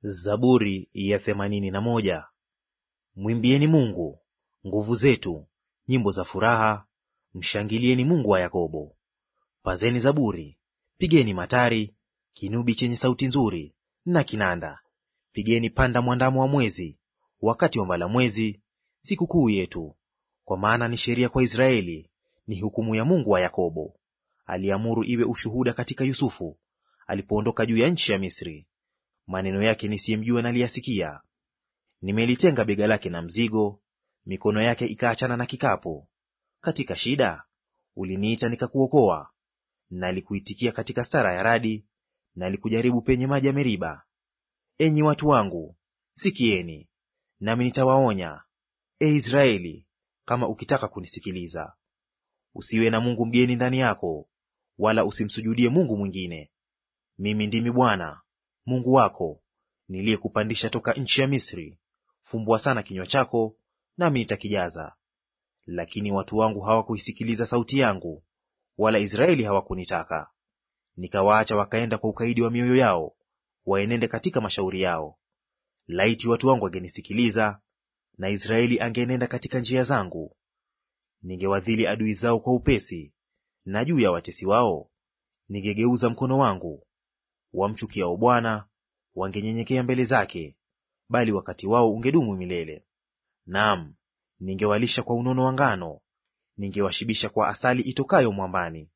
Zaburi ya themanini na moja. Mwimbieni Mungu nguvu zetu, nyimbo za furaha, mshangilieni Mungu wa Yakobo. Pazeni zaburi, pigeni matari, kinubi chenye sauti nzuri na kinanda. Pigeni panda mwandamo wa mwezi, wakati wa mbalamwezi, sikukuu yetu. Kwa maana ni sheria kwa Israeli, ni hukumu ya Mungu wa Yakobo. Aliamuru iwe ushuhuda katika Yusufu, alipoondoka juu ya nchi ya Misri. Maneno yake nisiyemjua naliyasikia. Nimelitenga bega lake na mzigo, mikono yake ikaachana na kikapu. Katika shida uliniita nikakuokoa. Nalikuitikia katika stara ya radi, nalikujaribu penye maji ya Meriba. Enyi watu wangu, sikieni, nami nitawaonya, e Israeli, kama ukitaka kunisikiliza. Usiwe na mungu mgeni ndani yako, wala usimsujudie mungu mwingine. Mimi ndimi Bwana Mungu wako niliyekupandisha toka nchi ya Misri. Fumbua sana kinywa chako, nami nitakijaza. Lakini watu wangu hawakuisikiliza sauti yangu, wala Israeli hawakunitaka. Nikawaacha wakaenda kwa ukaidi wa mioyo yao, waenende katika mashauri yao. Laiti watu wangu wangenisikiliza, na Israeli angeenenda katika njia zangu. Ningewadhili adui zao kwa upesi, na juu ya watesi wao ningegeuza mkono wangu. Wamchukiao Bwana wangenyenyekea mbele zake, bali wakati wao ungedumu milele. Naam, ningewalisha kwa unono wa ngano, ningewashibisha kwa asali itokayo mwambani.